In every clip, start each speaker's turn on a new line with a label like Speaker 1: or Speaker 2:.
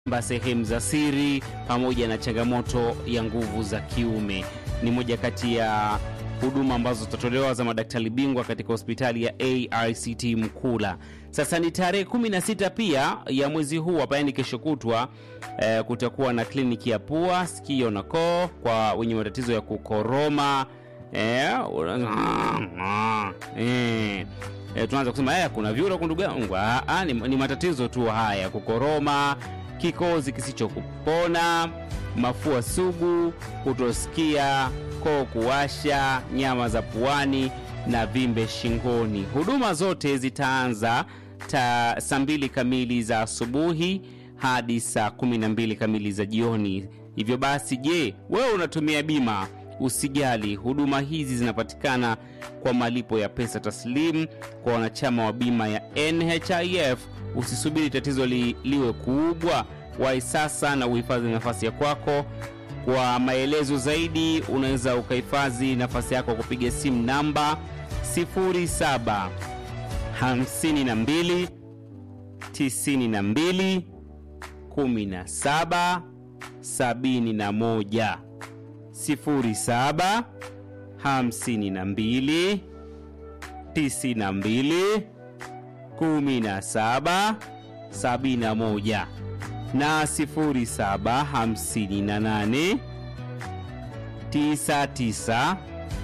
Speaker 1: sehemu za siri pamoja na changamoto ya nguvu za kiume ni moja kati ya huduma ambazo zitatolewa za madaktari bingwa katika hospitali ya ARCT Mkula. Sasa ni tarehe 16 pia ya mwezi huu hapa, yani kesho kutwa eh, kutakuwa na kliniki ya pua, sikio na koo kwa wenye matatizo ya kukoroma eh, eh, eh, tunaanza kusema eh, kuna vyura huku ndugu yangu. Ah, ah, ni, ni matatizo tu haya, kukoroma, kikozi kisichokupona, mafua sugu, kutosikia, koo kuwasha, nyama za puani na vimbe shingoni. Huduma zote zitaanza ta saa mbili kamili za asubuhi hadi saa kumi na mbili kamili za jioni. Hivyo basi, je, wewe unatumia bima? Usijali, huduma hizi zinapatikana kwa malipo ya pesa taslimu kwa wanachama wa bima ya NHIF. Usisubiri tatizo li, liwe kubwa, wahi sasa na uhifadhi nafasi ya kwako. Kwa maelezo zaidi, unaweza ukahifadhi nafasi yako kupiga simu namba 07 52 92 17 71 07 52 92 17 71 na 07 58 99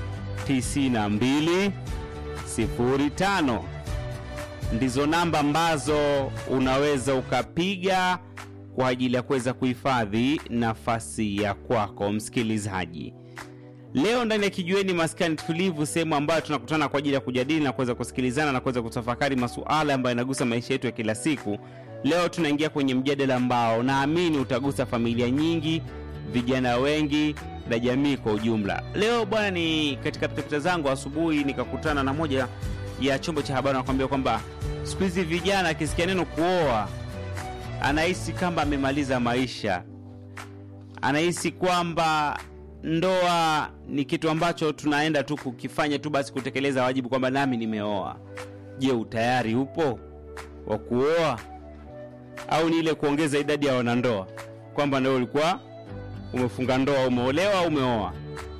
Speaker 1: 92 05 ndizo namba ambazo unaweza ukapiga kwa ajili ya kuweza kuhifadhi nafasi ya kwako msikilizaji. Leo ndani ya Kijiweni Maskani Tulivu, sehemu ambayo tunakutana kwa ajili ya kujadili na kuweza kusikilizana na kuweza kutafakari masuala ambayo yanagusa maisha yetu ya kila siku. Leo tunaingia kwenye mjadala ambao naamini utagusa familia nyingi, vijana wengi na jamii kwa ujumla. Leo bwana, ni katika pitapita zangu asubuhi nikakutana na moja ya chombo cha habari, nakwambia kwamba siku hizi vijana akisikia neno kuoa anahisi kama amemaliza maisha, anahisi kwamba ndoa ni kitu ambacho tunaenda tu kukifanya tu basi kutekeleza wajibu kwamba nami nimeoa. Je, utayari upo wa kuoa au ni ile kuongeza idadi ya wanandoa kwamba ndio ulikuwa umefunga ndoa, umeolewa au umeoa?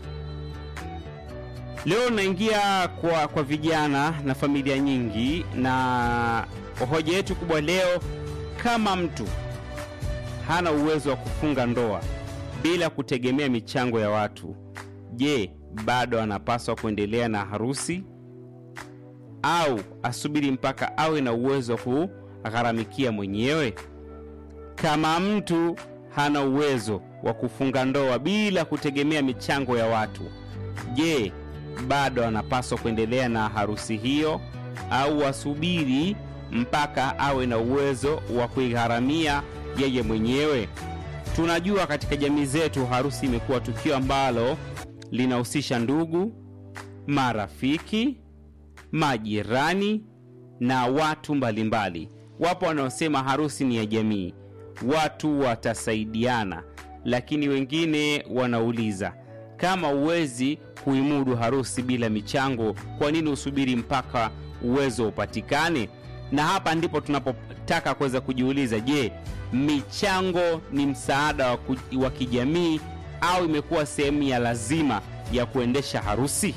Speaker 1: Leo naingia kwa, kwa vijana na familia nyingi, na hoja yetu kubwa leo, kama mtu hana uwezo wa kufunga ndoa bila kutegemea michango ya watu, je, bado anapaswa kuendelea na harusi au asubiri mpaka awe na uwezo wa kugharamikia mwenyewe? Kama mtu hana uwezo wa kufunga ndoa bila kutegemea michango ya watu, je, bado anapaswa kuendelea na harusi hiyo au asubiri mpaka awe na uwezo wa kuigharamia yeye mwenyewe? Tunajua katika jamii zetu harusi imekuwa tukio ambalo linahusisha ndugu, marafiki, majirani na watu mbalimbali. Wapo wanaosema harusi ni ya jamii, watu watasaidiana, lakini wengine wanauliza kama huwezi kuimudu harusi bila michango, kwa nini usubiri mpaka uwezo upatikane? Na hapa ndipo tunapotaka kuweza kujiuliza, je, michango ni msaada wa, ku, wa kijamii au imekuwa sehemu ya lazima ya kuendesha harusi?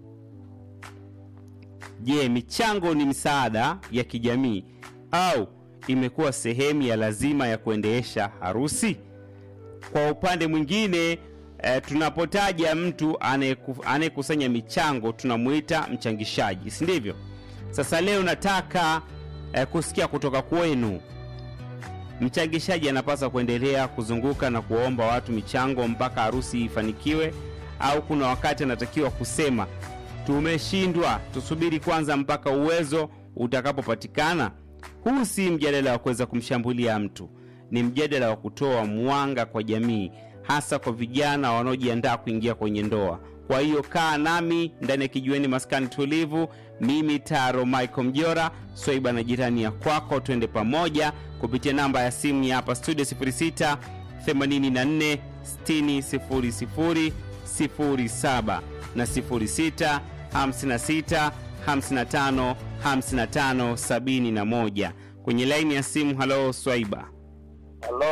Speaker 1: Je, michango ni msaada ya kijamii au imekuwa sehemu ya lazima ya kuendesha harusi? Kwa upande mwingine e, tunapotaja mtu anayekusanya michango tunamuita mchangishaji, si ndivyo? Sasa leo nataka e, kusikia kutoka kwenu mchangishaji anapaswa kuendelea kuzunguka na kuwaomba watu michango mpaka harusi ifanikiwe, au kuna wakati anatakiwa kusema tumeshindwa, tusubiri kwanza mpaka uwezo utakapopatikana? Huu si mjadala wa kuweza kumshambulia mtu, ni mjadala wa kutoa mwanga kwa jamii, hasa kwa vijana wanaojiandaa kuingia kwenye ndoa. Kwa hiyo kaa nami ndani ya Kijiweni Maskani Tulivu. Mimi Taro Michael Mjora, Swaiba na jirani ya kwako, twende pamoja kupitia namba ya simu ya hapa studio 06 84 60 00 07 na 06 56 55 55 71 kwenye laini ya simu. Halo Swaiba.
Speaker 2: Halo,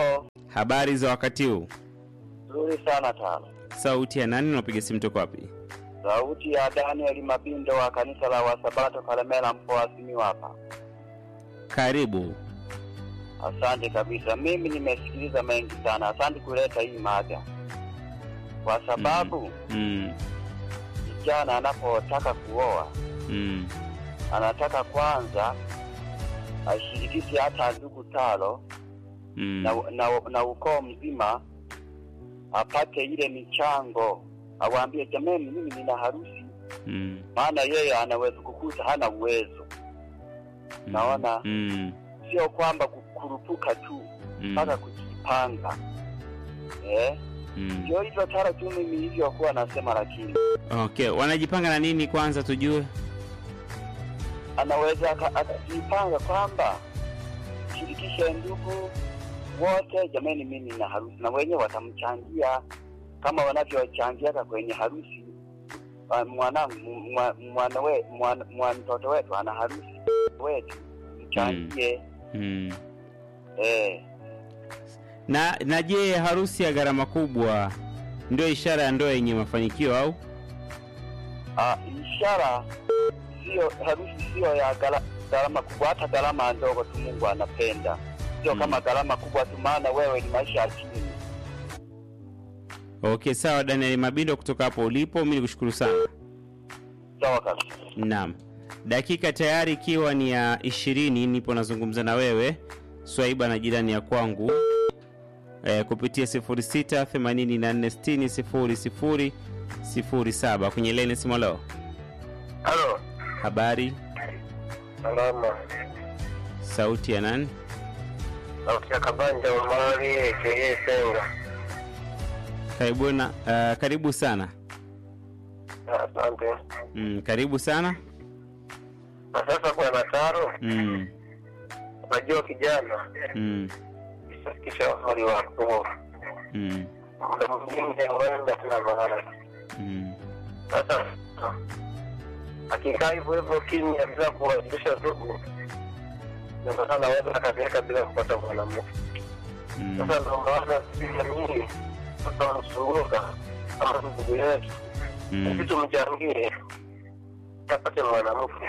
Speaker 1: Habari za wakati huu?
Speaker 2: Nzuri sana tano.
Speaker 1: Sauti ya nani? Unapiga simu toka wapi?
Speaker 2: Sauti ya Daniel Mabindo wa kanisa la Wasabato Kalemela mkoa wa Simiyu hapa.
Speaker 1: Karibu.
Speaker 2: Asante kabisa. Mimi nimesikiliza mengi sana. Asante kuleta hii mada, kwa sababu
Speaker 1: Mm.
Speaker 2: kijana anapotaka kuoa
Speaker 1: Mm.
Speaker 2: anataka kwanza ashirikishe hata ndugu talo
Speaker 1: Mm.
Speaker 2: na, na, na ukoo mzima apate ile michango, awaambie jamani, mimi nina harusi.
Speaker 1: Mm.
Speaker 2: Maana yeye anaweza kukuta hana uwezo, Naona.
Speaker 1: Mm.
Speaker 2: sio kwamba kukurupuka tu
Speaker 1: Mm.
Speaker 2: mpaka kujipanga eh?
Speaker 1: Mm.
Speaker 2: Ndio hivyo tara tu mimi hivyo kuwa nasema, lakini
Speaker 1: Okay, wanajipanga na nini kwanza tujue?
Speaker 2: anaweza aka- akajipanga kwamba shirikishe ndugu wote, jamani, mimi nina harusi, na wenyewe watamchangia kama wanavyochangiaka kwenye harusi. Ah, Mwanangu, mwa- mwana we- mwana- mwa- mtoto wetu ana harusi wetu, mchangie
Speaker 1: Mm.
Speaker 2: eh.
Speaker 1: Na na je, harusi ya gharama kubwa ndio ishara ya ndoa yenye mafanikio au?
Speaker 2: Ah, ishara sio harusi sio ya gala- gharama kubwa, hata gharama ndogo tu Mungu anapenda, sio
Speaker 1: Mm.
Speaker 2: kama gharama kubwa tu, maana wewe ni maisha ya chini.
Speaker 1: Okay, sawa Daniel Mabindo kutoka hapo ulipo, mimi nikushukuru sana.
Speaker 2: Sawa kabisa.
Speaker 1: Naam, dakika tayari ikiwa ni ya ishirini, nipo nazungumza na wewe Swaiba na jirani ya kwangu e, kupitia 06 84 60 00 07 kwenye leni simu. Leo
Speaker 2: Halo,
Speaker 1: habari,
Speaker 2: salama.
Speaker 1: sauti ya nani?
Speaker 2: Sauti ya Kabanja Umari aka Senga.
Speaker 1: Karibu na uh, karibu sana
Speaker 2: Asante.
Speaker 1: mm, karibu sana
Speaker 2: Na sasa bwana Taro,
Speaker 1: mm,
Speaker 2: unajua kijana
Speaker 1: mm,
Speaker 2: kisha umri wako
Speaker 1: mm,
Speaker 2: muda mwingine huenda tuna maana
Speaker 1: mm,
Speaker 2: sasa akikaa hivyo hivyo kimya bila kuwajulisha ndugu, ndio sasa anaweza akazeeka bila kupata mwanamke.
Speaker 1: mm,
Speaker 2: Sasa ndo maana sisi jamii sasa wanazunguka kama ndugu yetu, sisi
Speaker 1: mm.
Speaker 2: tumchangie apate mwanamke.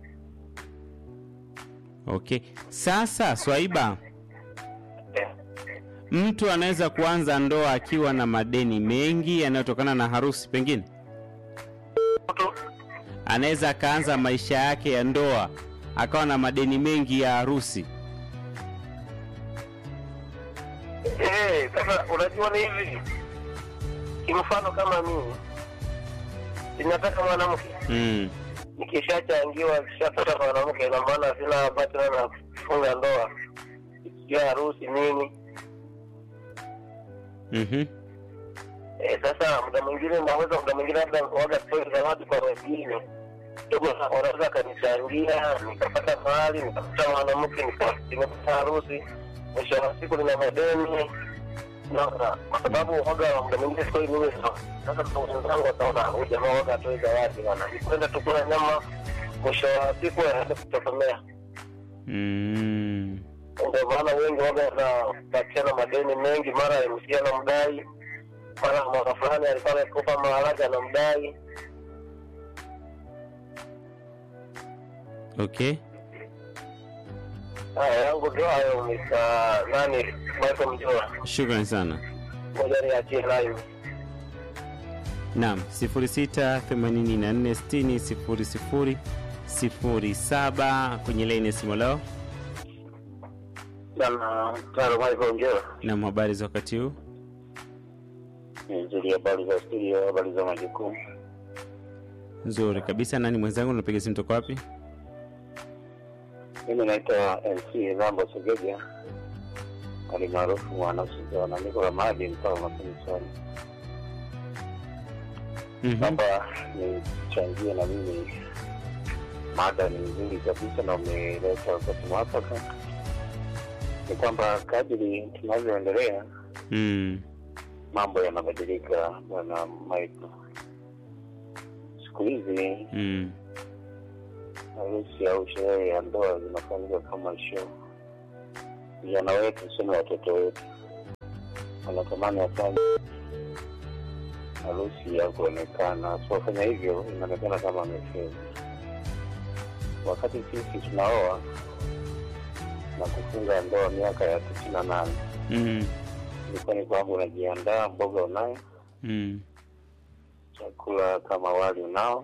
Speaker 1: Okay, sasa Swaiba,
Speaker 2: Eh,
Speaker 1: mtu anaweza kuanza ndoa akiwa na madeni mengi yanayotokana na harusi, pengine
Speaker 2: mtu
Speaker 1: anaweza akaanza maisha yake ya ndoa akawa na madeni mengi ya harusi.
Speaker 2: eh, sasa unajua ni hivi, kimfano kama mimi ninataka mwanamke
Speaker 1: Mm,
Speaker 2: nikishachangiwa kishapata mwanamke, ina maana sina ambacho na kufunga ndoa, sijua harusi nini.
Speaker 1: mhm,
Speaker 2: Eh, sasa muda mwingine naweza muda mwingine labda waga toi zawadi kwa wengine dogo, wanaweza kanichangia nikapata mahali nikapata mwanamke nika- nimepata harusi, mwisho wa siku nina madeni naona, kwa sababu waga muda mwingine sikoi mimi sawa. Sasa kwa wenzangu wataona huyu jamaa waga atoi zawadi bana, nikwenda tukula nyama, mwisho wa siku aende kutokomea.
Speaker 1: mm.
Speaker 2: Ndio maana wengi waga wanapatiana madeni mengi, mara MC anamdai, mara mwaka fulani alikuwa amekopa maharage anamdai.
Speaker 1: Okay,
Speaker 2: Haya yangu ndio hayo, Mr. nani Michael Mjoa,
Speaker 1: shukrani sana.
Speaker 2: ngoja niachie live.
Speaker 1: Naam, 0684600007 kwenye laini ya simu leo.
Speaker 2: Bana Taro Michael Mjoa,
Speaker 1: Naam, habari za wakati huu?
Speaker 2: nzuri. Habari za studio, habari za majukumu.
Speaker 1: Nzuri kabisa. Nani mwenzangu, unapiga simu toka wapi?
Speaker 2: Mimi naitwa MC Rambo Segeja, hali maarufu mwanasuzana, niko Ramadi, mtaa wa Masini Swali.
Speaker 1: Mhm.
Speaker 2: Naomba nichangie na mimi, mada ni nzuri kabisa na umeleta wakati mwafaka. Ni kwamba kadiri tunavyoendelea
Speaker 1: Mm.
Speaker 2: mambo yanabadilika, bwana Michael. Siku hizi
Speaker 1: Mm.
Speaker 2: harusi au sherehe ya ndoa zinafanyika kama show. Vijana wetu sema watoto wetu wanatamani wafanye harusi ya kuonekana. Asipofanya hivyo, inaonekana kama amefeli. Wakati sisi tunaoa na kufunga ndoa miaka ya tisini na nane
Speaker 1: Mm.
Speaker 2: ilikuwa ni kwamba unajiandaa, mboga unayo,
Speaker 1: Mm.
Speaker 2: chakula kama wali unao,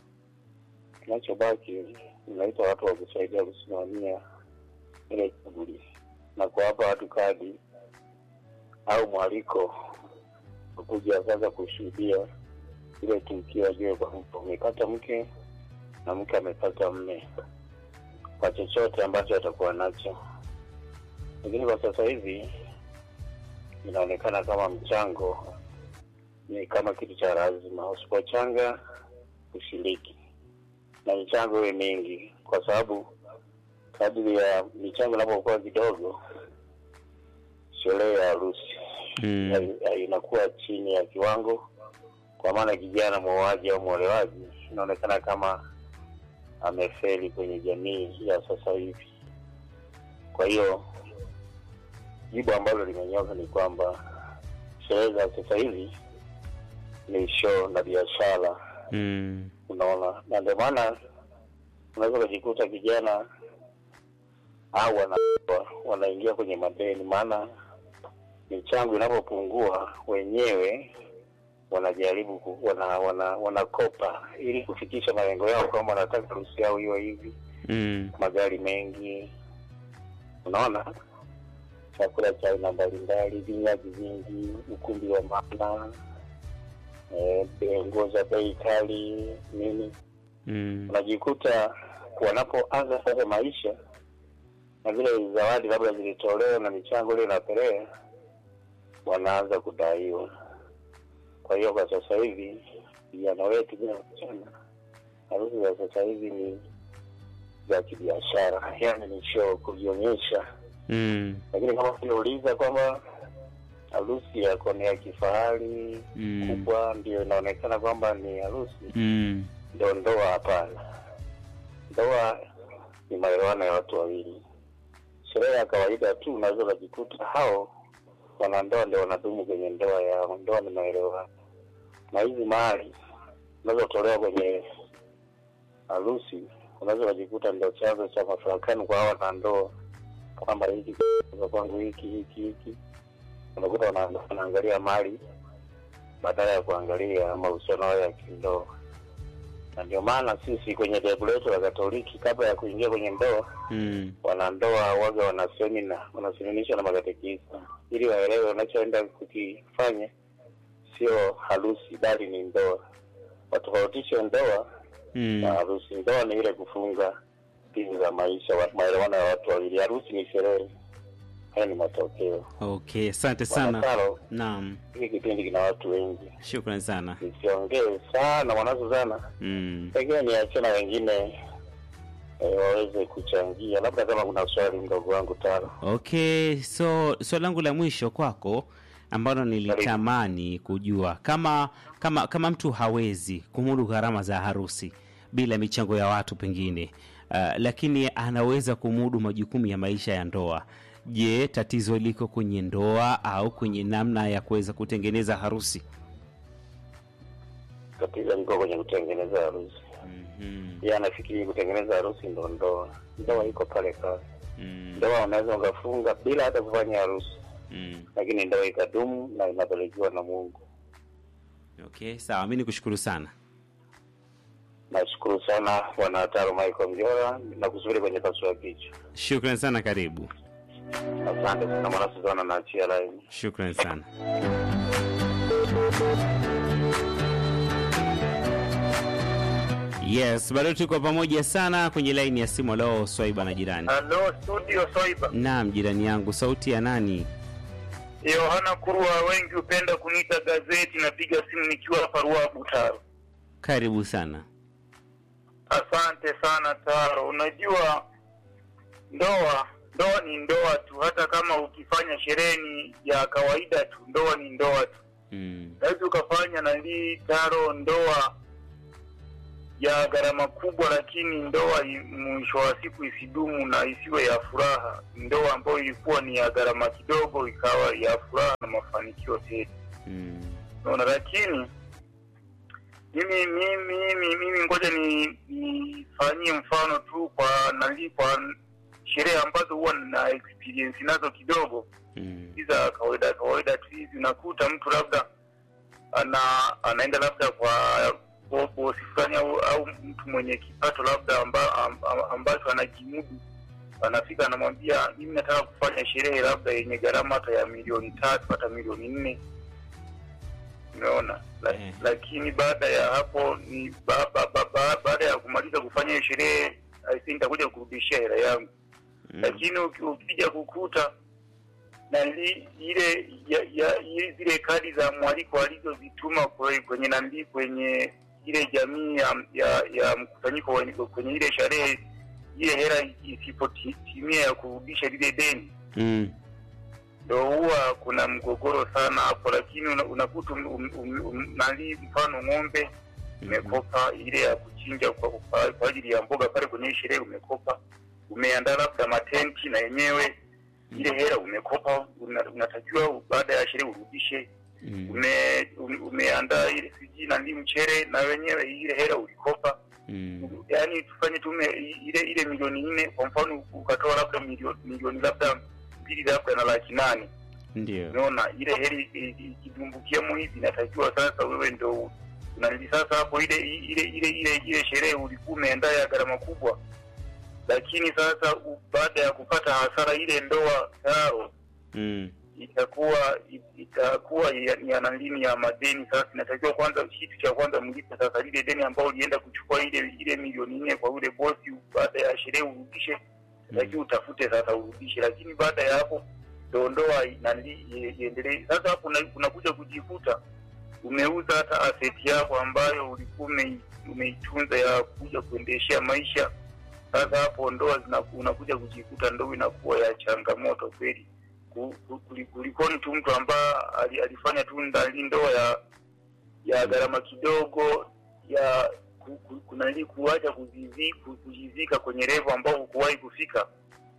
Speaker 2: kinachobaki unaita watu wa kusaidia kusimamia ile shughuli na kuwapa watu kadi au mwaliko kuja sasa kushuhudia ile tukio, ajue kwamba umepata mke na mke amepata mme kwa chochote ambacho atakuwa nacho. Lakini kwa sasa hivi inaonekana kama mchango ni kama kitu cha lazima, usipochanga ushiriki, na michango iwe mingi, kwa sababu kadiri ya michango inapokuwa kidogo, sherehe ya harusi
Speaker 1: Mm.
Speaker 2: ya- ya- inakuwa chini ya kiwango, kwa maana kijana mwoaji au mwolewaji inaonekana kama amefeli kwenye jamii ya sasa hivi. Kwa hiyo jibu ambalo limenyoka ni kwamba sherehe za sasa hivi ni show na biashara,
Speaker 1: Mm.
Speaker 2: unaona, na ndio maana unaweza ukajikuta kijana au wana, wanaingia kwenye madeni, maana michango inapopungua wenyewe wanajaribu ku, wana, wana, wanakopa ili kufikisha malengo yao kwamba wanataka harusi yao iwe hivi,
Speaker 1: Mm.
Speaker 2: magari mengi, unaona, chakula cha aina mbalimbali, vinywaji vingi, ukumbi wa maana, eh, be- nguo za bei kali, nini
Speaker 1: Mm.
Speaker 2: unajikuta wanapoanza sasa maisha na vile zawadi labda zilitolewa na michango ile inapelea, wanaanza kudaiwa. Kwa hiyo kwa sasa hivi vijana wetu bila kuchana, harusi za sasa hivi ni za kibiashara, yani ni show, kujionyesha.
Speaker 1: Mm.
Speaker 2: Lakini kama uliuliza kwamba harusi yako ni ya kifahari
Speaker 1: Mm.
Speaker 2: kubwa, ndio inaonekana kwamba ni harusi
Speaker 1: Mm.
Speaker 2: ndio ndoa. Hapana, ndoa ni maelewano ya watu wawili. Sherehe ya kawaida tu unaweza ukajikuta hao wanandoa ndio wanadumu kwenye ndoa yao. Ndoa ni maelewano, na hizi mali zinazotolewa kwenye harusi unaweza ukajikuta ndio chanzo cha mafarakano kwa hao wanandoa, kwamba hiki kwa kwangu hiki hiki hiki. Unakuta wana- wanaangalia mali badala ya kuangalia mahusiano yao ya kindoa na ndio maana sisi kwenye dhehebu letu la Katoliki, kabla ya kuingia kwenye ndoa,
Speaker 1: Mm.
Speaker 2: wanandoa waga wana semina, wanaseminishwa na makatekista ili waelewe wanachoenda kukifanya sio harusi, bali ni ndoa. Watofautishe ndoa
Speaker 1: Mm.
Speaker 2: na harusi. Ndoa ni ile kufunga pizi za maisha, wa- maelewano ya watu wawili. Harusi ni sherehe. Haya ni matokeo.
Speaker 1: Okay, asante sana.
Speaker 2: Wanataro,
Speaker 1: Naam,
Speaker 2: hiki kipindi kina watu wengi,
Speaker 1: shukrani sana.
Speaker 2: nisiongee sana mwanazo sana
Speaker 1: Mm.
Speaker 2: pengine niachie na wengine eh, waweze kuchangia, labda kama kuna swali mdogo wangu Taro.
Speaker 1: Okay, so swali langu la mwisho kwako ambalo nilitamani kujua kama kama kama mtu hawezi kumudu gharama za harusi bila michango ya watu pengine, uh, lakini anaweza kumudu majukumu ya maisha ya ndoa. Je, tatizo liko kwenye ndoa au kwenye namna ya kuweza kutengeneza harusi?
Speaker 2: Tatizo liko kwenye kutengeneza harusi.
Speaker 1: Mhm.
Speaker 2: Yeye anafikiri kutengeneza harusi ndo ndoa. Ndoa iko pale pale.
Speaker 1: Mm.
Speaker 2: Ndoa unaweza ukafunga bila hata kufanya harusi,
Speaker 1: Mm.
Speaker 2: lakini ndoa ikadumu na inapelekiwa na Mungu.
Speaker 1: Okay, sawa, mi nikushukuru sana.
Speaker 2: Nashukuru sana bwana Taro Michael Mjora na kusubiri kwenye pasua kichwa.
Speaker 1: Shukran sana, karibu.
Speaker 2: Asante sana mwana Suzana, naachia laini.
Speaker 1: Shukran sana. Yes, bado tuko pamoja sana kwenye laini ya simu. Leo Swaiba na jirani.
Speaker 3: Halo studio Soiba.
Speaker 1: Naam, jirani yangu, sauti ya nani?
Speaker 3: Yohana Kurwa, wengi hupenda kuniita gazeti. Napiga simu nikiwa hapa Ruaha Butaro.
Speaker 1: Karibu sana.
Speaker 3: Asante sana Taro. Unajua ndoa ndoa ni ndoa tu, hata kama ukifanya sherehe ni ya kawaida tu, ndoa ni ndoa tu.
Speaker 1: Mm.
Speaker 3: Naweza ukafanya nalii Taro ndoa ya gharama kubwa, lakini ndoa i- mwisho wa siku isidumu na isiwe ya furaha. Ndoa ambayo ilikuwa ni ya gharama kidogo ikawa ya furaha na mafanikio tele.
Speaker 1: Mm.
Speaker 3: Unaona, lakini mimi mimi mimi, mimi ngoja ni nifanyie mfano tu kwa nali kwa sherehe ambazo huwa na experience nazo kidogo
Speaker 1: Mm.
Speaker 3: hizi za kawaida kawaida tu hizi, unakuta mtu labda ana anaenda labda kwa bo- bosi fulani au, au mtu mwenye kipato labda amba, amba, ambacho anajimudu, anafika anamwambia, mimi nataka kufanya sherehe labda yenye gharama hata ya milioni tatu hata milioni nne umeona La,
Speaker 1: Eh.
Speaker 3: lakini baada ya hapo ni ba, ba, ba, ba, baada ya kumaliza kufanya hiyo sherehe I think nitakuja kurudishia hela yangu
Speaker 1: Mm.
Speaker 3: lakini uki- ukija kukuta nali ile ya, ya, ile zile kadi za mwaliko alizozituma kwe- kwenye nandi kwenye ile jamii ya, ya, ya mkusanyiko wa- kwenye ile sherehe, ile hela isipotimia ya kurudisha lile deni,
Speaker 1: Mm.
Speaker 3: ndo huwa kuna mgogoro sana hapo. Lakini una- unakuta um, um, um, um, nali mfano ng'ombe umekopa ile ya kuchinja kwa, kwa, kwa ajili ya mboga pale kwenye hii sherehe umekopa, umeandaa labda matenti na yenyewe ile hela umekopa, una- unatakiwa baada ya sherehe urudishe.
Speaker 1: Mm.
Speaker 3: Ume, ume- umeandaa ile sijui nani mchere na wenyewe ile hela ulikopa.
Speaker 1: Mm.
Speaker 3: Yaani tufanye tume ile ile milioni nne kwa mfano, ukatoa labda milioni milioni labda mbili labda na laki nane
Speaker 1: Ndio.
Speaker 3: umeona ile heri i- i- ikidumbukiamo hivi inatakiwa sasa wewe ndo unalili sasa hapo ile ile ile ile ile sherehe ulikuwa umeandaa ya gharama kubwa lakini sasa u- baada ya kupata hasara ile ndoa taro
Speaker 1: Mm.
Speaker 3: itakuwa i- itakuwa ya- ni ya nalini ya madeni sasa inatakiwa kwanza kitu cha kwanza mlipe sasa lile deni ambao ulienda kuchukua ile ile milioni nne kwa yule bosi baada ya sherehe urudishe lakini utafute sasa urudishe, lakini baada ya hapo ndo ndoa nali iendelee. Sasa hapo una- unakuja kujikuta umeuza hata aseti yako ambayo ulikuwa umei- umeitunza ya kuja kuendeshea maisha. Sasa hapo ndoa zina- unakuja kujikuta ndoa inakuwa ya changamoto kweli, Ku- ku- kuli- kulikoni tu mtu ambaye ali- alifanya tu ndani ndoa ya ya gharama kidogo ya ku- ku- kunali kuacha kuzizi- ku- kujizika kwenye revo ambao hukuwahi kufika.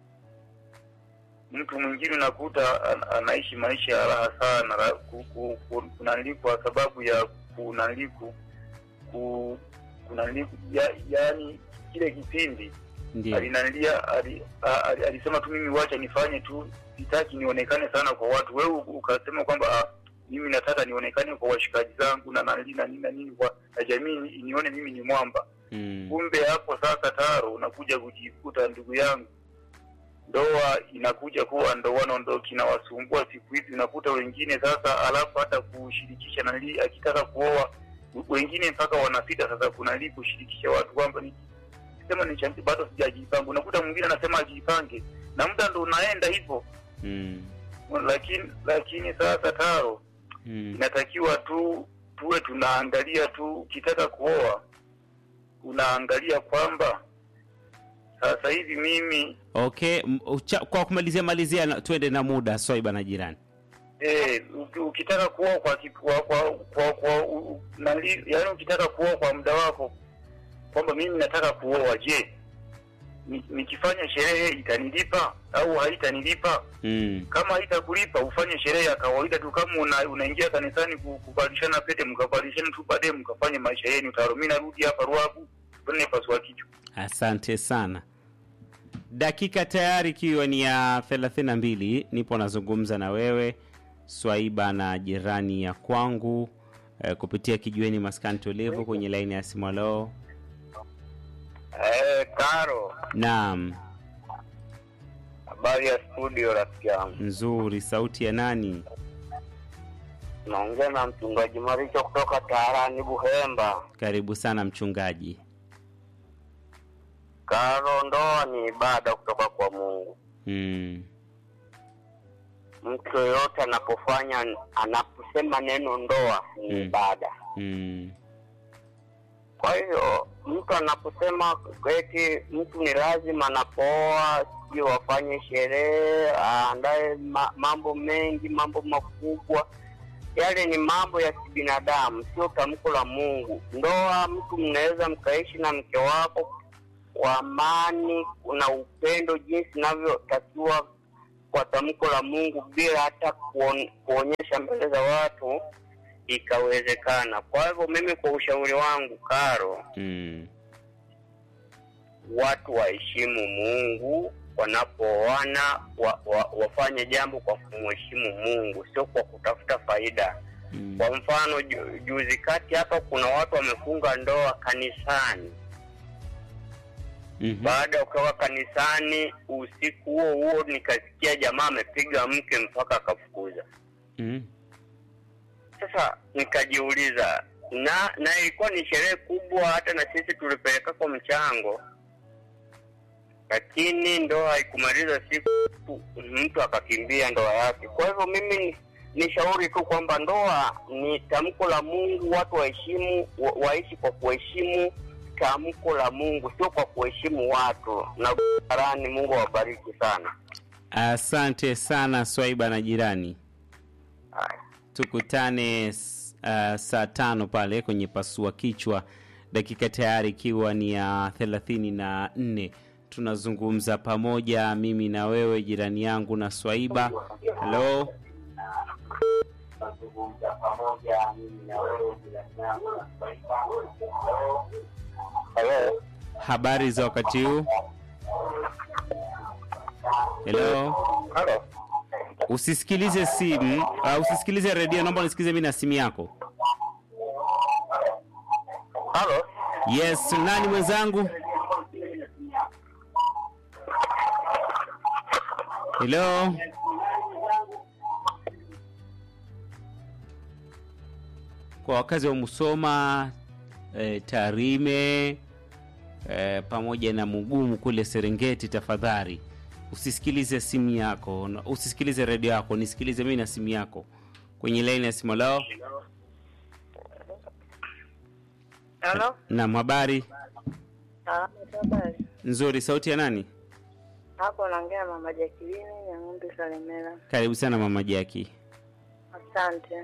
Speaker 3: Mtu mwingine unakuta an- anaishi maisha ya raha sana ra- ku- ku- ku- kunali kwa sababu ya kunali ku, ku, kunali ya, yaani kile kipindi
Speaker 1: Ndio.
Speaker 3: alinalia ali, a- ali, alisema tu mimi wacha nifanye tu, sitaki nionekane sana kwa watu. Wewe u- ukasema kwamba ah, mimi nataka nionekane kwa washikaji zangu na nani na nini na nini kwa na jamii inione mimi ni mwamba.
Speaker 1: Mm.
Speaker 3: Kumbe hapo sasa taro unakuja kujikuta, ndugu yangu, ndoa inakuja kuwa ndoano ndo kinawasumbua siku hizi. Unakuta wengine sasa, alafu hata kushirikisha nali, akitaka kuoa wengine mpaka wanasita sasa kunali kushirikisha watu kwamba ni sema ni chanzi bado sijajipanga. Unakuta mwingine anasema ajipange na muda ndo unaenda hivyo,
Speaker 1: Mm.
Speaker 3: lakini lakini sasa taro
Speaker 1: Mm.
Speaker 3: inatakiwa tu tuwe tunaangalia tu, ukitaka kuoa unaangalia kwamba sasa hivi mimi
Speaker 1: Okay, m- ucha, kwa kumalizia malizia na- tuende na muda Swaiba na jirani.
Speaker 3: eh, uki- ukitaka kuoa kwa ki- kwa kwa, kwa, kwa u, u- nali, yani ukitaka kuoa kwa muda wako kwamba mimi nataka kuoa, je, ni- nikifanya sherehe itanilipa au haitanilipa?
Speaker 1: Mm.
Speaker 3: Kama haitakulipa ufanye sherehe ya kawaida tu, kama una, unaingia kanisani ku- kuvalishana pete, mkavalishana tu, baadaye mkafanye maisha yenu. Taro, mimi narudi hapa Ruabu, tuone pasua kichwa.
Speaker 1: Asante sana. Dakika tayari ikiwa ni ya 32 nipo nazungumza na wewe Swaiba na jirani ya kwangu eh, kupitia kijiweni maskani tulivu kwenye laini ya simu. Leo
Speaker 2: Eh, Karo,
Speaker 1: naam,
Speaker 2: habari ya studio rafiki yangu.
Speaker 1: nzuri. Sauti ya nani?
Speaker 2: Naongea na mchungaji Maricho kutoka Taarani Buhemba.
Speaker 1: Karibu sana mchungaji.
Speaker 2: Karo, ndoa ni ibada kutoka kwa Mungu.
Speaker 1: Mm.
Speaker 2: Mtu yoyote anapofanya anaposema neno ndoa ni
Speaker 1: Mm.
Speaker 2: ibada.
Speaker 1: Mm.
Speaker 2: Kwa hiyo mtu anaposema eti mtu ni lazima anapooa sijui wafanye sherehe aandae ma, mambo mengi mambo makubwa
Speaker 4: yale ni mambo ya kibinadamu, sio tamko la Mungu. Ndoa, mtu mnaweza mkaishi na mke wako kwa amani na upendo jinsi inavyotakiwa kwa tamko la Mungu bila hata kuon, kuonyesha mbele za watu ikawezekana. Kwa hivyo mimi, kwa ushauri wangu Karo,
Speaker 1: Mm.
Speaker 4: watu waheshimu Mungu wanapooana, wa, wa, wafanye jambo kwa kumheshimu Mungu, sio kwa kutafuta faida.
Speaker 1: Mm.
Speaker 4: Kwa mfano ju, juzi kati hapa kuna watu wamefunga ndoa kanisani.
Speaker 1: Mhm.
Speaker 4: Baada ya kutoka kanisani, usiku huo huo nikasikia jamaa amepiga mke mpaka akafukuza.
Speaker 1: Mm.
Speaker 4: Sasa nikajiuliza, na na ilikuwa ni sherehe kubwa, hata na sisi tulipeleka kwa mchango, lakini ndoa haikumaliza siku, mtu akakimbia ndoa yake. Kwa hivyo mimi ni- ni shauri tu kwamba ndoa ni tamko la Mungu, watu waheshimu, wa, waishi kwa kuheshimu tamko la Mungu, sio kwa kuheshimu watu. Na barani, Mungu awabariki sana.
Speaker 1: Asante sana Swaiba na jirani.
Speaker 4: Haya.
Speaker 1: tukutane uh, saa tano pale kwenye pasua kichwa dakika tayari ikiwa ni ya thelathini na nne tunazungumza pamoja mimi na wewe jirani yangu na swaiba halo
Speaker 4: Hello.
Speaker 1: habari za wakati huu helo
Speaker 4: Hello.
Speaker 1: usisikilize simu uh, usisikilize redio naomba nisikilize mi na simu yako
Speaker 4: Hello.
Speaker 1: yes nani mwenzangu helo kwa wakazi wa musoma e, tarime e, pamoja na mugumu kule serengeti tafadhali usisikilize simu yako na- usisikilize redio yako nisikilize mimi na simu yako kwenye laini ya simu lao
Speaker 5: Halo?
Speaker 1: nam habari
Speaker 5: Ah, habari.
Speaker 1: nzuri sauti ya nani
Speaker 5: Hapo naongea na mama Jacqueline ya ng'ombe Salemela.
Speaker 1: karibu sana mama jaki
Speaker 5: Asante.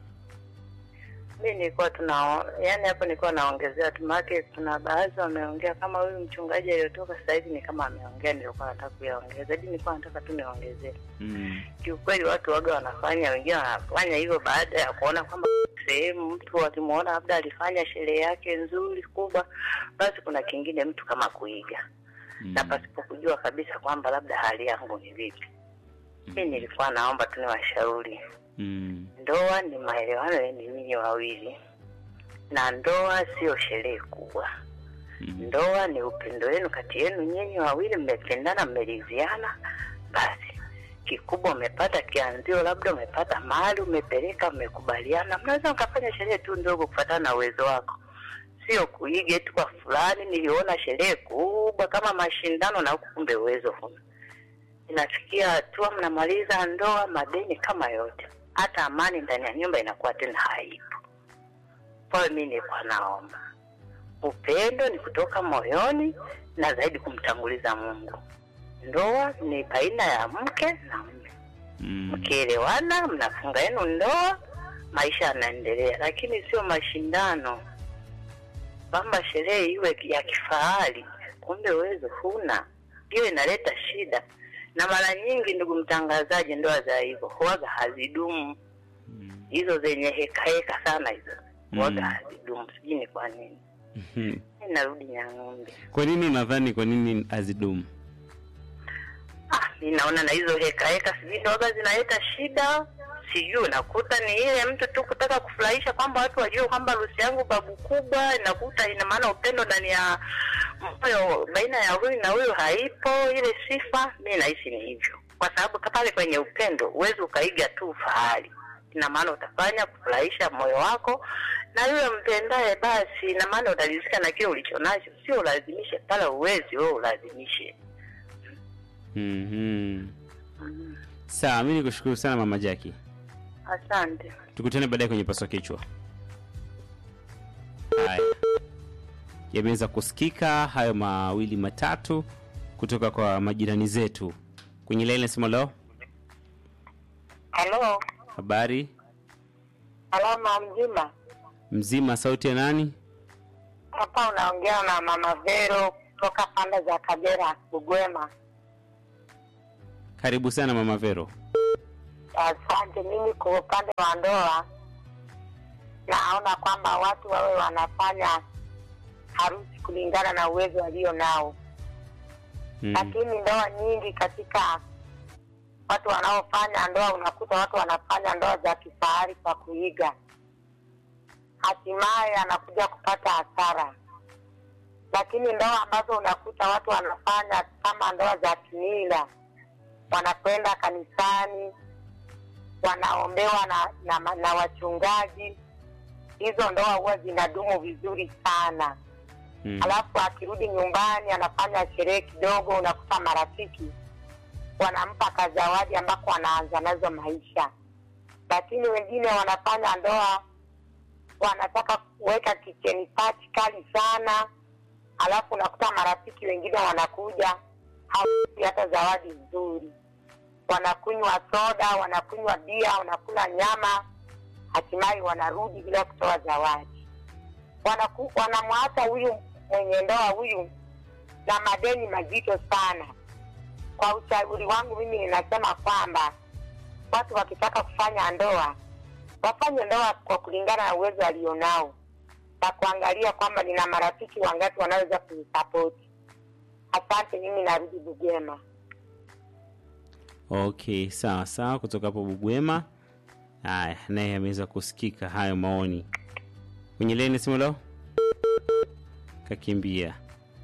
Speaker 5: Mi nilikuwa tuna yani, hapo nilikuwa naongezea tu, maana kuna baadhi wameongea kama huyu mchungaji aliyotoka sasa hivi ni kama ameongea, nilikuwa nataka kuyaongeza, hadi nilikuwa nataka tu niongezee.
Speaker 1: mm.
Speaker 5: Kiukweli watu waga wanafanya, wengine wanafanya hivyo baada ya kuona kwamba sehemu mtu wakimwona labda alifanya sherehe yake nzuri kubwa, basi kuna kingine mtu kama kuiga na pasipo kujua kabisa kwamba labda hali yangu ni vipi. Mi nilikuwa naomba tu niwashauri,
Speaker 1: Mm.
Speaker 5: ndoa ni maelewano yenu nyinyi wawili, na ndoa sio sherehe kubwa.
Speaker 1: Mm.
Speaker 5: Ndoa ni upendo wenu kati yenu nyinyi wawili, mmependana, mmeridhiana, basi kikubwa umepata kianzio, labda umepata mali, umepeleka, mmekubaliana, mnaweza mkafanya sherehe tu ndogo kufatana na uwezo wako, sio kuiga tu kwa fulani. Niliona sherehe kubwa kama mashindano na huku kumbe uwezo huna. Inafikia hatua mnamaliza ndoa, madeni kama yote, hata amani ndani ya nyumba inakuwa tena haipo. Kwa hiyo mi nilikuwa naomba upendo ni kutoka moyoni na zaidi kumtanguliza Mungu. Ndoa ni baina ya mke na mume,
Speaker 1: Mm.
Speaker 5: mkielewana mnafunga yenu ndoa, maisha yanaendelea, lakini sio mashindano kwamba sherehe iwe ya kifahari, kumbe uwezo huna. Hiyo inaleta shida, na mara nyingi, ndugu mtangazaji, ndoa za hivyo huwaga hazidumu.
Speaker 1: Mm.
Speaker 5: Hizo zenye heka heka sana hizo huwaga
Speaker 1: Mm.
Speaker 5: hazidumu, sijui ni kwa nini.
Speaker 1: Mhm.
Speaker 5: Mi narudi Nyang'ombe.
Speaker 1: kwa nini unadhani kwa nini hazidumu
Speaker 5: Ah, mi naona na hizo heka heka sijui ndoga zinaleta shida, sijui unakuta ni ile mtu tu kutaka kufurahisha kwamba watu wajue kwamba harusi yangu babu kubwa, inakuta ina maana upendo ndani ya moyo baina ya huyu na huyu haipo ile sifa. Mi nahisi ni hivyo, kwa sababu ka- pale kwenye upendo huwezi ukaiga tu ufahari, ina maana utafanya kufurahisha moyo wako na yule mpendaye, basi ina maana utaridhika na kile ulichonacho, sio ulazimishe pale, uwezi wewe ulazimishe.
Speaker 1: Mhm. sawa mi nikushukuru sana mama jaki
Speaker 5: Asante.
Speaker 1: tukutane baadaye kwenye paswa kichwa haya yameweza kusikika hayo mawili matatu kutoka kwa majirani zetu kwenye laini nasema leo
Speaker 5: Halo,
Speaker 1: habari
Speaker 5: Salama mzima.
Speaker 1: Mzima, sauti ya nani?
Speaker 5: Hapa unaongea na Mama Vero kutoka pande za Kagera, Bugwema.
Speaker 1: Karibu sana Mama Vero.
Speaker 5: Asante. Mimi kwa upande wa ndoa, naona kwamba watu wawe wanafanya harusi kulingana na uwezo walio nao,
Speaker 1: Mm.
Speaker 5: lakini ndoa nyingi katika watu wanaofanya ndoa, unakuta watu wanafanya ndoa za kifahari kwa kuiga, hatimaye anakuja kupata hasara. Lakini ndoa ambazo unakuta watu wanafanya kama ndoa za kimila, wanakwenda kanisani, wanaombewa na, na, na wachungaji, hizo ndoa huwa zinadumu vizuri sana
Speaker 1: Mm.
Speaker 5: alafu akirudi nyumbani anafanya sherehe kidogo, unakuta marafiki wanampa kazawadi ambako wanaanza nazo maisha. Lakini wengine wanafanya ndoa, wanataka kuweka kicheni pachi kali sana, alafu unakuta marafiki wengine wanakuja hawai hata zawadi nzuri, wanakunywa soda, wanakunywa bia, wanakula nyama, hatimaye wanarudi bila kutoa zawadi wanaku- wanamwacha huyu mwenye ndoa huyu na madeni mazito sana. Kwa ushauri wangu mimi ninasema kwamba watu wakitaka kufanya ndoa wafanye ndoa kwa kulingana na uwezo alionao na kuangalia kwamba nina marafiki wangapi wanaweza kunisapoti. Asante, mimi narudi Bugema.
Speaker 1: Okay, sawa sawa, kutoka hapo Bugwema. Haya, naye ameweza kusikika hayo maoni kwenye leni simu leo, kakimbia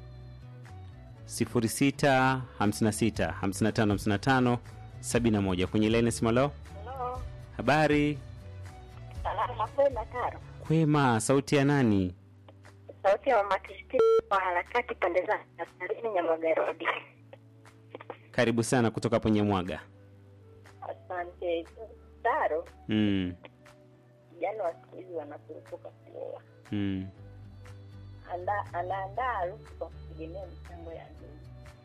Speaker 1: 0656 55 55 71 kwenye leni simu leo.
Speaker 5: Halo,
Speaker 1: Habari
Speaker 5: salama kwema Taro.
Speaker 1: kwema, sauti ya nani?
Speaker 5: Sauti ya mama Kristina kwa harakati pande za kaskazini Nyamagarodi.
Speaker 1: Karibu sana kutoka hapo Nyamwaga.
Speaker 5: Asante Taro.
Speaker 1: Mm,
Speaker 5: Vijana wa siku hizi wanakurupuka kuoa,
Speaker 1: mm,
Speaker 5: Anda- anaandaa harusi kwa kutegemea michango ya ndugu.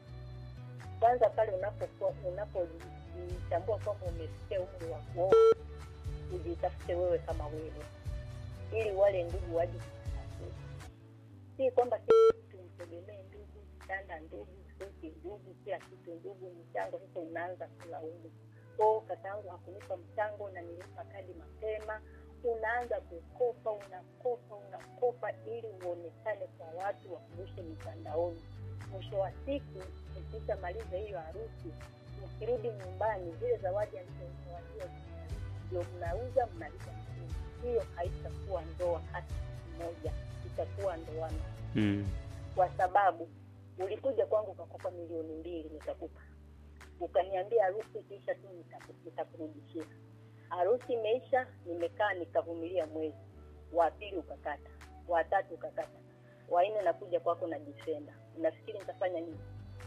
Speaker 5: Kwanza pale unapokuwa unapojitambua kwamba umefikia umri wa kuoa, ujitafute wewe kama wewe, ili wale ndugu waje kukutafuta. Si kwamba kila kitu mtegemee ndugu, kitanda ndugu, suti ndugu, kila kitu ndugu, mchango. Sasa unaanza kulaumu, oh, kakaangu hakunipa mchango na nilipa kadi mapema unaanza kukopa unakopa unakopa ili uonekane kwa watu wakurushe mitandaoni mwisho wa siku ukishamaliza hiyo harusi mkirudi nyumbani zile zawadi alizozawadia ndio mnauza mnalipa msingi hiyo haitakuwa ndoa hata siku moja itakuwa ndoano
Speaker 1: mm,
Speaker 5: kwa sababu ulikuja kwangu ukakopa milioni mbili nikakupa ukaniambia harusi ikiisha tu nitaku- nitakurudishia harusi imeisha nimekaa nikavumilia mwezi wa pili ukakata wa tatu ukakata wa nne nakuja kwako na difenda unafikiri nitafanya nini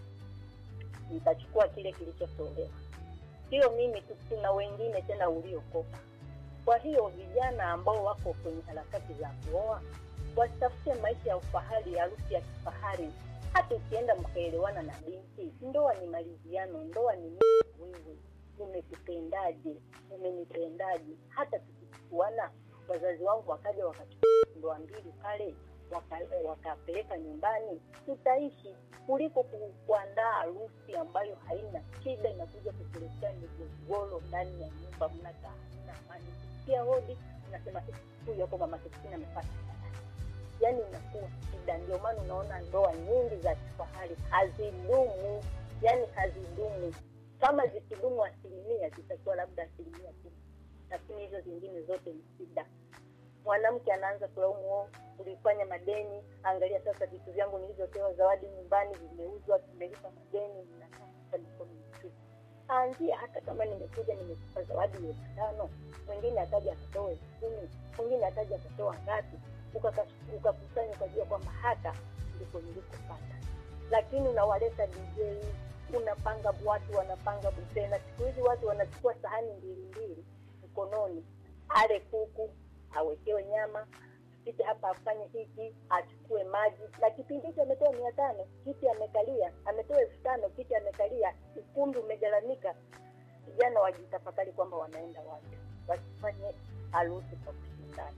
Speaker 5: nitachukua kile kilichotolewa sio mimi tu kuna wengine tena uliokopa kwa hiyo vijana ambao wako kwenye harakati za kuoa wasitafute maisha ya ufahari harusi ya kifahari hata ukienda mkaelewana na binti ndoa ni maliziano ndoa ni mimi na wewe umekupendaje umenipendaje hata tukichukuana wazazi wangu wakaja wakachukua ndoa mbili pale waka- wakapeleka nyumbani tutaishi kuliko ku- kuandaa harusi ambayo haina shida inakuja kukuletea migogoro ndani ya nyumba mnakaa hamna amani pia hodi unasema "Eh, huyu hapo mama Kristina amepata yani inakuwa shida ndio maana unaona ndoa nyingi za kifahari hazidumu yani hazidumu kama zikidumu asilimia zitakuwa labda asilimia kumi lakini hizo zingine zote ni shida mwanamke anaanza kulaumu "Oh, ulifanya madeni angalia sasa vitu vyangu nilivyopewa zawadi nyumbani vimeuzwa tumelipa madeni ninakaa sasa mikono mitupu anzia hata kama nimekuja nimekupa zawadi elfu tano mwingine akaja akatoa elfu kumi mwingine akaja akatoa ngapi ukaka- ukakusanya ukajua kwamba hata ndipo nilikopata lakini unawaleta dj unapanga watu wanapanga buffet na siku hizi watu wanachukua sahani mbili mbili mkononi ale kuku awekewe nyama tupite hapa afanye hiki achukue maji na kipindi hicho ametoa mia tano kiti amekalia ametoa elfu tano kiti amekalia ukumbi umegaramika vijana wajitafakari kwamba wanaenda wapi wasifanye
Speaker 6: harusi kwa kushindana.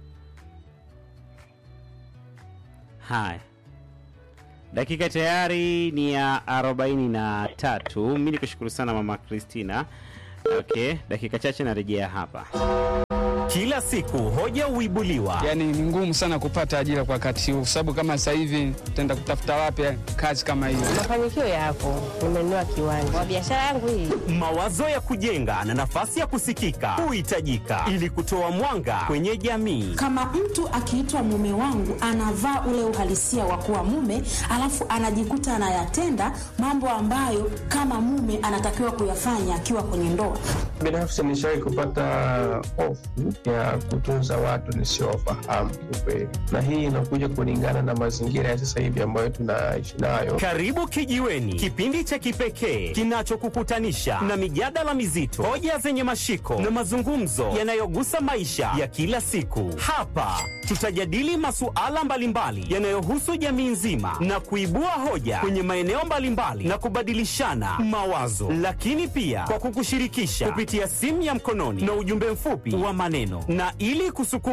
Speaker 1: Haya, dakika tayari ni ya arobaini na tatu. Mi nikushukuru sana mama Christina. Okay, dakika chache narejea hapa.
Speaker 7: Kila siku hoja huibuliwa,
Speaker 8: Yaani ni ngumu sana kupata ajira kwa wakati huu, sababu kama sasa hivi tutaenda kutafuta wapi kazi kama hiyo?
Speaker 9: Mafanikio yapo, nimenunua kiwanja kwa biashara yangu hii.
Speaker 7: mawazo ya kujenga na nafasi ya kusikika huhitajika ili kutoa mwanga kwenye jamii.
Speaker 10: kama mtu akiitwa mume wangu anavaa ule uhalisia wa kuwa mume alafu anajikuta anayatenda mambo ambayo kama mume anatakiwa kuyafanya akiwa kwenye ndoa
Speaker 11: Binafsi nishawahi kupata hofu ya kutunza watu nisiowafahamu kiukweli, na hii inakuja kulingana na mazingira ya sasa hivi ambayo tunaishi nayo.
Speaker 7: Karibu Kijiweni, kipindi cha kipekee kinachokukutanisha na mijadala mizito, hoja zenye mashiko na mazungumzo yanayogusa maisha ya kila siku. Hapa tutajadili masuala mbalimbali yanayohusu jamii nzima na kuibua hoja kwenye maeneo mbalimbali na kubadilishana mawazo, lakini pia kwa kukushirikisha kupitia simu ya mkononi na ujumbe mfupi wa maneno, na ili kusukuma